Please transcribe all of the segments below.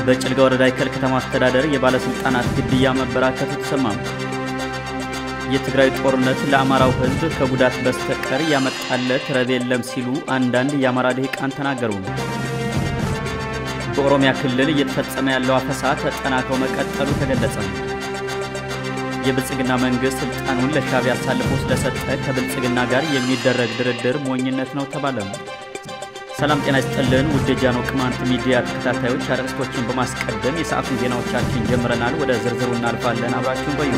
በጭልጋ ወረዳ ይከል ከተማ አስተዳደር የባለስልጣናት ግድያ መበራከቱ ተሰማ። የትግራይ ጦርነት ለአማራው ሕዝብ ከጉዳት በስተቀር ያመጣለት ረብ የለም ሲሉ አንዳንድ የአማራ ልሂቃን ተናገሩ። በኦሮሚያ ክልል እየተፈጸመ ያለው አፈሳ ተጠናክሮ መቀጠሉ ተገለጸ። የብልጽግና መንግስት ስልጣኑን ለሻዕቢያ አሳልፎ ስለሰጠ ከብልጽግና ጋር የሚደረግ ድርድር ሞኝነት ነው ተባለ። ሰላም ጤና ይስጥልን ውድ የጃኖ ቅማንት ሚዲያ ተከታታዮች፣ አርዕስቶችን በማስቀደም የሰዓቱን ዜናዎቻችን ጀምረናል። ወደ ዝርዝሩ እናልፋለን። አብራችሁን ቆዩ።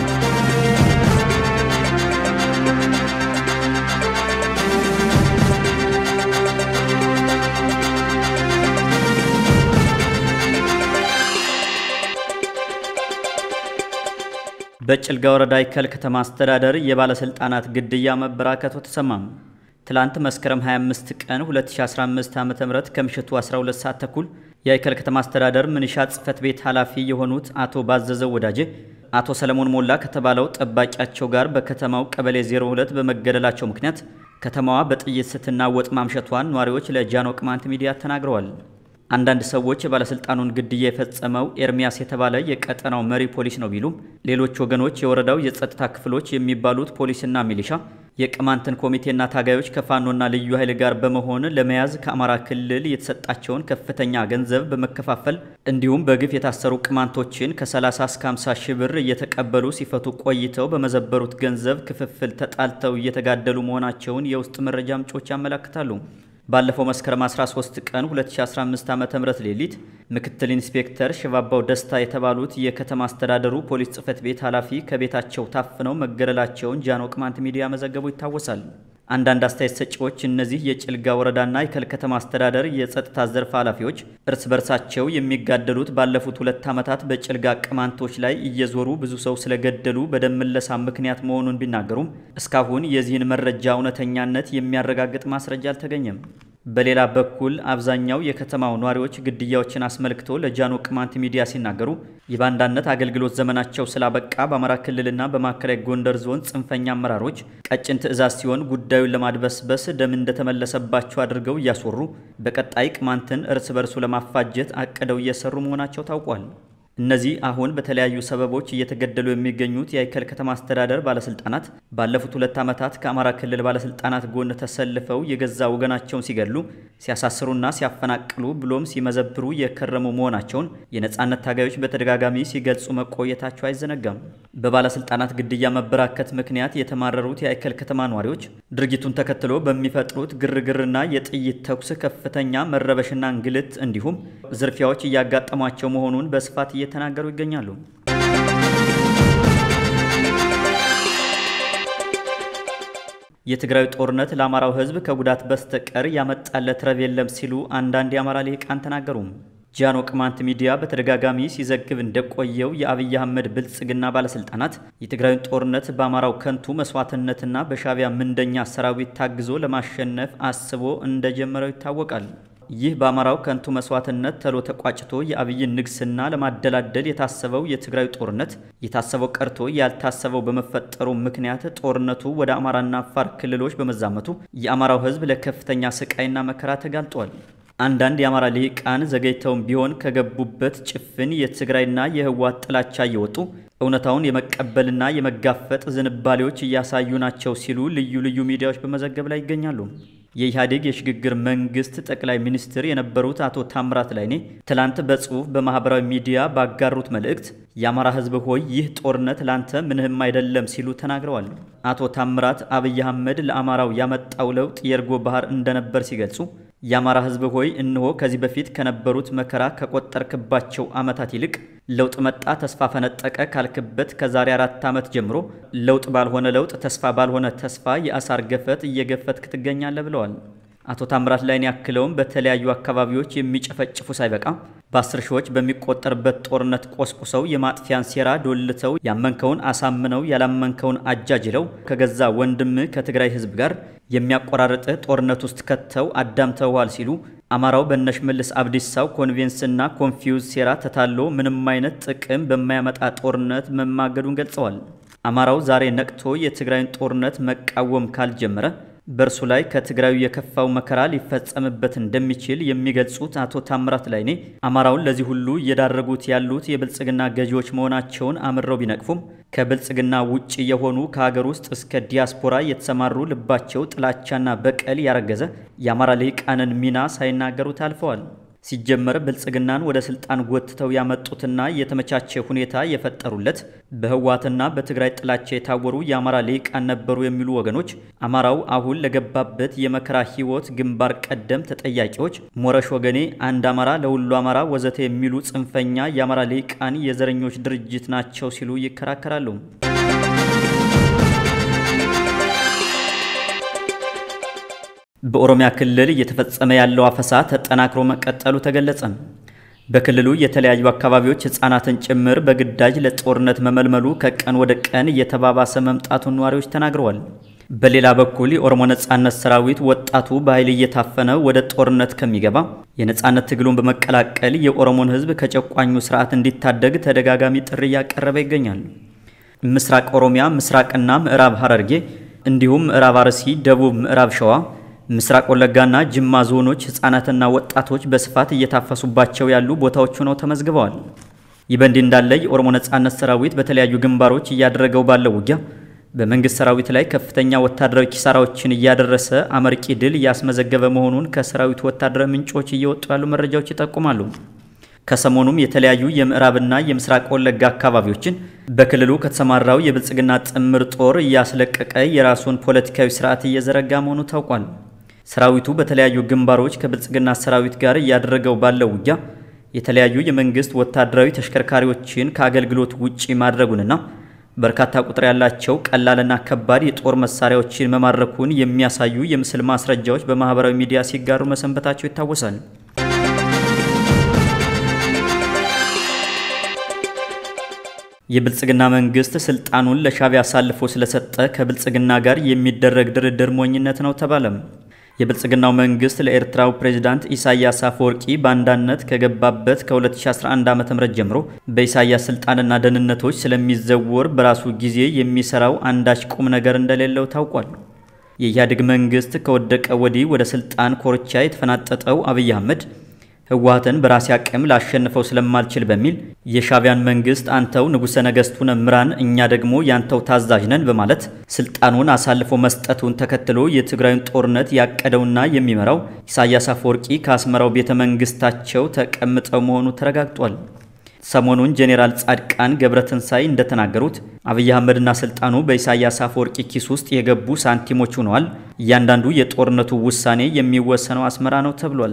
በጭልጋ ወረዳ ይከል ከተማ አስተዳደር የባለስልጣናት ግድያ መበራከቱ ተሰማም። ትላንት መስከረም 25 ቀን 2015 ዓ.ም ከምሽቱ 12 ሰዓት ተኩል የይከል ከተማ አስተዳደር ምንሻ ጽሕፈት ቤት ኃላፊ የሆኑት አቶ ባዘዘው ወዳጄ አቶ ሰለሞን ሞላ ከተባለው ጠባቂያቸው ጋር በከተማው ቀበሌ 02 በመገደላቸው ምክንያት ከተማዋ በጥይት ስትናወጥ ማምሸቷን ነዋሪዎች ለጃኖ ቅማንት ሚዲያ ተናግረዋል። አንዳንድ ሰዎች የባለስልጣኑን ግድያ የፈጸመው ኤርሚያስ የተባለ የቀጠናው መሪ ፖሊስ ነው ቢሉም ሌሎች ወገኖች የወረዳው የጸጥታ ክፍሎች የሚባሉት ፖሊስና ሚሊሻ የቅማንትን ኮሚቴና ታጋዮች ከፋኖና ልዩ ኃይል ጋር በመሆን ለመያዝ ከአማራ ክልል የተሰጣቸውን ከፍተኛ ገንዘብ በመከፋፈል እንዲሁም በግፍ የታሰሩ ቅማንቶችን ከ30 እስከ 50 ሺህ ብር እየተቀበሉ ሲፈቱ ቆይተው በመዘበሩት ገንዘብ ክፍፍል ተጣልተው እየተጋደሉ መሆናቸውን የውስጥ መረጃ ምንጮች ያመለክታሉ። ባለፈው መስከረም 13 ቀን 2015 ዓ.ም ሌሊት ምክትል ኢንስፔክተር ሽባባው ደስታ የተባሉት የከተማ አስተዳደሩ ፖሊስ ጽሕፈት ቤት ኃላፊ ከቤታቸው ታፍነው መገደላቸውን ጃኖ ቅማንት ሚዲያ መዘገቡ ይታወሳል። አንዳንድ አስተያየት ሰጪዎች እነዚህ የጭልጋ ወረዳና የከል ከተማ አስተዳደር የጸጥታ ዘርፍ ኃላፊዎች እርስ በርሳቸው የሚጋደሉት ባለፉት ሁለት ዓመታት በጭልጋ ቅማንቶች ላይ እየዞሩ ብዙ ሰው ስለገደሉ በደም ምለሳ ምክንያት መሆኑን ቢናገሩም እስካሁን የዚህን መረጃ እውነተኛነት የሚያረጋግጥ ማስረጃ አልተገኘም። በሌላ በኩል አብዛኛው የከተማው ነዋሪዎች ግድያዎችን አስመልክቶ ለጃኖ ቅማንት ሚዲያ ሲናገሩ የባንዳነት አገልግሎት ዘመናቸው ስላበቃ በአማራ ክልልና በማዕከላዊ ጎንደር ዞን ጽንፈኛ አመራሮች ቀጭን ትዕዛዝ ሲሆን ጉዳዩን ለማድበስበስ ደም እንደተመለሰባቸው አድርገው እያስወሩ በቀጣይ ቅማንትን እርስ በርሱ ለማፋጀት አቅደው እየሰሩ መሆናቸው ታውቋል። እነዚህ አሁን በተለያዩ ሰበቦች እየተገደሉ የሚገኙት የአይከል ከተማ አስተዳደር ባለስልጣናት ባለፉት ሁለት ዓመታት ከአማራ ክልል ባለስልጣናት ጎን ተሰልፈው የገዛ ወገናቸውን ሲገድሉ፣ ሲያሳስሩና ሲያፈናቅሉ ብሎም ሲመዘብሩ የከረሙ መሆናቸውን የነጻነት ታጋዮች በተደጋጋሚ ሲገልጹ መቆየታቸው አይዘነጋም። በባለስልጣናት ግድያ መበራከት ምክንያት የተማረሩት የአይከል ከተማ ነዋሪዎች ድርጊቱን ተከትሎ በሚፈጥሩት ግርግርና የጥይት ተኩስ ከፍተኛ መረበሽና እንግልት እንዲሁም ዝርፊያዎች እያጋጠሟቸው መሆኑን በስፋት እየተናገሩ ይገኛሉ። የትግራይ ጦርነት ለአማራው ሕዝብ ከጉዳት በስተቀር ያመጣለት ረብ የለም ሲሉ አንዳንድ የአማራ ልሂቃን ተናገሩ። ጃኖ ቅማንት ሚዲያ በተደጋጋሚ ሲዘግብ እንደቆየው የአብይ አህመድ ብልጽግና ባለስልጣናት የትግራይን ጦርነት በአማራው ከንቱ መስዋዕትነትና በሻዕቢያ ምንደኛ ሰራዊት ታግዞ ለማሸነፍ አስቦ እንደጀመረው ይታወቃል። ይህ በአማራው ከንቱ መስዋዕትነት ተሎ ተቋጭቶ የአብይን ንግስና ለማደላደል የታሰበው የትግራይ ጦርነት የታሰበው ቀርቶ ያልታሰበው በመፈጠሩ ምክንያት ጦርነቱ ወደ አማራና አፋር ክልሎች በመዛመቱ የአማራው ሕዝብ ለከፍተኛ ስቃይና መከራ ተጋልጧል። አንዳንድ የአማራ ልሂቃን ዘገይተውም ቢሆን ከገቡበት ጭፍን የትግራይና የህወሓት ጥላቻ እየወጡ እውነታውን የመቀበልና የመጋፈጥ ዝንባሌዎች እያሳዩ ናቸው ሲሉ ልዩ ልዩ ሚዲያዎች በመዘገብ ላይ ይገኛሉ። የኢህአዴግ የሽግግር መንግስት ጠቅላይ ሚኒስትር የነበሩት አቶ ታምራት ላይኔ ትላንት በጽሁፍ በማህበራዊ ሚዲያ ባጋሩት መልእክት የአማራ ህዝብ ሆይ ይህ ጦርነት ላንተ ምንህም አይደለም ሲሉ ተናግረዋል። አቶ ታምራት አብይ አህመድ ለአማራው ያመጣው ለውጥ የእርጎ ባህር እንደነበር ሲገልጹ የአማራ ህዝብ ሆይ እነሆ ከዚህ በፊት ከነበሩት መከራ ከቆጠርክባቸው ዓመታት ይልቅ ለውጥ መጣ ተስፋ ፈነጠቀ ካልክበት ከዛሬ አራት ዓመት ጀምሮ ለውጥ ባልሆነ ለውጥ ተስፋ ባልሆነ ተስፋ የአሳር ገፈት እየገፈትክ ትገኛለህ ብለዋል። አቶ ታምራት ላይን ያክለውም በተለያዩ አካባቢዎች የሚጨፈጭፉ ሳይበቃ በአስር ሺዎች በሚቆጠርበት ጦርነት ቆስቁሰው የማጥፊያን ሴራ ዶልተው ያመንከውን አሳምነው ያላመንከውን አጃጅለው ከገዛ ወንድም ከትግራይ ህዝብ ጋር የሚያቆራርጥህ ጦርነት ውስጥ ከተው አዳምተዋል ሲሉ አማራው በሽመልስ አብዲሳው ኮንቬንስና ኮንፊውዝ ሴራ ተታሎ ምንም አይነት ጥቅም በማያመጣ ጦርነት መማገዱን ገልጸዋል። አማራው ዛሬ ነቅቶ የትግራይን ጦርነት መቃወም ካልጀመረ በእርሱ ላይ ከትግራዩ የከፋው መከራ ሊፈጸምበት እንደሚችል የሚገልጹት አቶ ታምራት ላይኔ አማራውን ለዚህ ሁሉ እየዳረጉት ያሉት የብልጽግና ገዢዎች መሆናቸውን አምረው ቢነቅፉም ከብልጽግና ውጭ የሆኑ ከሀገር ውስጥ እስከ ዲያስፖራ የተሰማሩ ልባቸው ጥላቻና በቀል ያረገዘ የአማራ ልሂቃንን ሚና ሳይናገሩት አልፈዋል። ሲጀመር ብልጽግናን ወደ ስልጣን ጎትተው ያመጡትና የተመቻቸ ሁኔታ የፈጠሩለት በህወሓትና በትግራይ ጥላቻ የታወሩ የአማራ ልሂቃን ነበሩ የሚሉ ወገኖች አማራው አሁን ለገባበት የመከራ ህይወት ግንባር ቀደም ተጠያቂዎች ሞረሽ ወገኔ፣ አንድ አማራ ለሁሉ አማራ ወዘተ የሚሉ ጽንፈኛ የአማራ ልሂቃን የዘረኞች ድርጅት ናቸው ሲሉ ይከራከራሉ። በኦሮሚያ ክልል እየተፈጸመ ያለው አፈሳ ተጠናክሮ መቀጠሉ ተገለጸ። በክልሉ የተለያዩ አካባቢዎች ህጻናትን ጭምር በግዳጅ ለጦርነት መመልመሉ ከቀን ወደ ቀን እየተባባሰ መምጣቱን ነዋሪዎች ተናግረዋል። በሌላ በኩል የኦሮሞ ነጻነት ሰራዊት ወጣቱ በኃይል እየታፈነ ወደ ጦርነት ከሚገባ የነጻነት ትግሉን በመቀላቀል የኦሮሞን ህዝብ ከጨቋኙ ስርዓት እንዲታደግ ተደጋጋሚ ጥሪ እያቀረበ ይገኛል። ምስራቅ ኦሮሚያ፣ ምስራቅና ምዕራብ ሐረርጌ እንዲሁም ምዕራብ አርሲ፣ ደቡብ ምዕራብ ሸዋ ምስራቅ ወለጋና ጅማ ዞኖች ህጻናትና ወጣቶች በስፋት እየታፈሱባቸው ያሉ ቦታዎች ሆነው ተመዝግበዋል። ይህ በእንዲህ እንዳለ የኦሮሞ ነጻነት ሰራዊት በተለያዩ ግንባሮች እያደረገው ባለው ውጊያ በመንግስት ሰራዊት ላይ ከፍተኛ ወታደራዊ ኪሳራዎችን እያደረሰ አመርቂ ድል እያስመዘገበ መሆኑን ከሰራዊቱ ወታደራዊ ምንጮች እየወጡ ያሉ መረጃዎች ይጠቁማሉ። ከሰሞኑም የተለያዩ የምዕራብና የምስራቅ ወለጋ አካባቢዎችን በክልሉ ከተሰማራው የብልጽግና ጥምር ጦር እያስለቀቀ የራሱን ፖለቲካዊ ስርዓት እየዘረጋ መሆኑ ታውቋል። ሰራዊቱ በተለያዩ ግንባሮች ከብልጽግና ሰራዊት ጋር እያደረገው ባለው ውጊያ የተለያዩ የመንግስት ወታደራዊ ተሽከርካሪዎችን ከአገልግሎት ውጪ ማድረጉንና በርካታ ቁጥር ያላቸው ቀላልና ከባድ የጦር መሳሪያዎችን መማረኩን የሚያሳዩ የምስል ማስረጃዎች በማህበራዊ ሚዲያ ሲጋሩ መሰንበታቸው ይታወሳል። የብልጽግና መንግስት ስልጣኑን ለሻዕቢያ አሳልፎ ስለሰጠ ከብልጽግና ጋር የሚደረግ ድርድር ሞኝነት ነው ተባለም። የብልጽግናው መንግስት ለኤርትራው ፕሬዝዳንት ኢሳያስ አፈወርቂ ባንዳነት ከገባበት ከ2011 ዓ.ም ጀምሮ በኢሳያስ ስልጣንና ደህንነቶች ስለሚዘወር በራሱ ጊዜ የሚሰራው አንዳች ቁም ነገር እንደሌለው ታውቋል። የኢህአዴግ መንግስት ከወደቀ ወዲህ ወደ ስልጣን ኮርቻ የተፈናጠጠው አብይ አህመድ ህወሓትን በራሴ አቅም ላሸንፈው ስለማልችል በሚል የሻዕቢያን መንግስት አንተው ንጉሠ ነገሥቱን ምራን፣ እኛ ደግሞ ያንተው ታዛዥ ነን በማለት ስልጣኑን አሳልፎ መስጠቱን ተከትሎ የትግራዩን ጦርነት ያቀደውና የሚመራው ኢሳያስ አፈወርቂ ከአስመራው ቤተ መንግስታቸው ተቀምጠው መሆኑ ተረጋግጧል። ሰሞኑን ጄኔራል ጻድቃን ገብረትንሳይ እንደተናገሩት አብይ አህመድና ስልጣኑ በኢሳያስ አፈወርቂ ኪስ ውስጥ የገቡ ሳንቲሞች ሆነዋል። እያንዳንዱ የጦርነቱ ውሳኔ የሚወሰነው አስመራ ነው ተብሏል።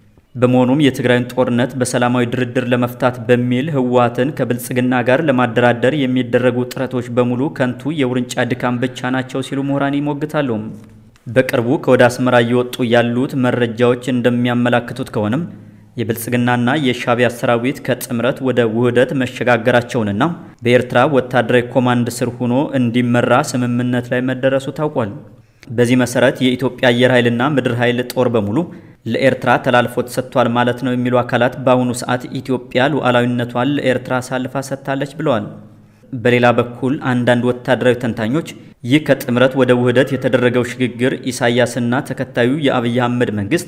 በመሆኑም የትግራይን ጦርነት በሰላማዊ ድርድር ለመፍታት በሚል ህወሓትን ከብልጽግና ጋር ለማደራደር የሚደረጉ ጥረቶች በሙሉ ከንቱ የውርንጫ ድካም ብቻ ናቸው ሲሉ ምሁራን ይሞግታሉ። በቅርቡ ከወደ አስመራ እየወጡ ያሉት መረጃዎች እንደሚያመላክቱት ከሆነም የብልጽግናና የሻዕቢያ ሰራዊት ከጥምረት ወደ ውህደት መሸጋገራቸውንና በኤርትራ ወታደራዊ ኮማንድ ስር ሆኖ እንዲመራ ስምምነት ላይ መደረሱ ታውቋል። በዚህ መሰረት የኢትዮጵያ አየር ኃይልና ምድር ኃይል ጦር በሙሉ ለኤርትራ ተላልፎ ተሰጥቷል ማለት ነው የሚሉ አካላት በአሁኑ ሰዓት ኢትዮጵያ ሉዓላዊነቷን ለኤርትራ አሳልፋ ሰጥታለች ብለዋል። በሌላ በኩል አንዳንድ ወታደራዊ ተንታኞች ይህ ከጥምረት ወደ ውህደት የተደረገው ሽግግር ኢሳያስና ተከታዩ የአብይ አህመድ መንግስት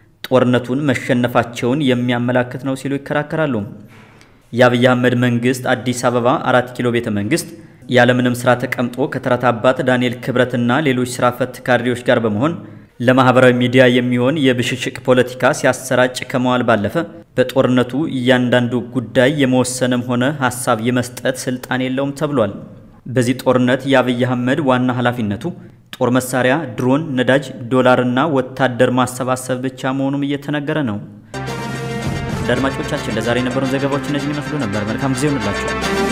ጦርነቱን መሸነፋቸውን የሚያመላክት ነው ሲሉ ይከራከራሉ። የአብይ አህመድ መንግስት አዲስ አበባ አራት ኪሎ ቤተ መንግስት ያለምንም ስራ ተቀምጦ ከተረት አባት ዳንኤል ክብረትና ሌሎች ስራ ፈት ካድሬዎች ጋር በመሆን ለማህበራዊ ሚዲያ የሚሆን የብሽሽቅ ፖለቲካ ሲያሰራጭ ከመዋል ባለፈ በጦርነቱ እያንዳንዱ ጉዳይ የመወሰንም ሆነ ሀሳብ የመስጠት ስልጣን የለውም ተብሏል። በዚህ ጦርነት የአብይ አህመድ ዋና ኃላፊነቱ ጦር መሳሪያ፣ ድሮን፣ ነዳጅ፣ ዶላርና ወታደር ማሰባሰብ ብቻ መሆኑም እየተነገረ ነው። አድማጮቻችን ለዛሬ የነበሩን ዘገባዎች እነዚህን ይመስሉ ነበር። መልካም ጊዜ ይሁንላችሁ።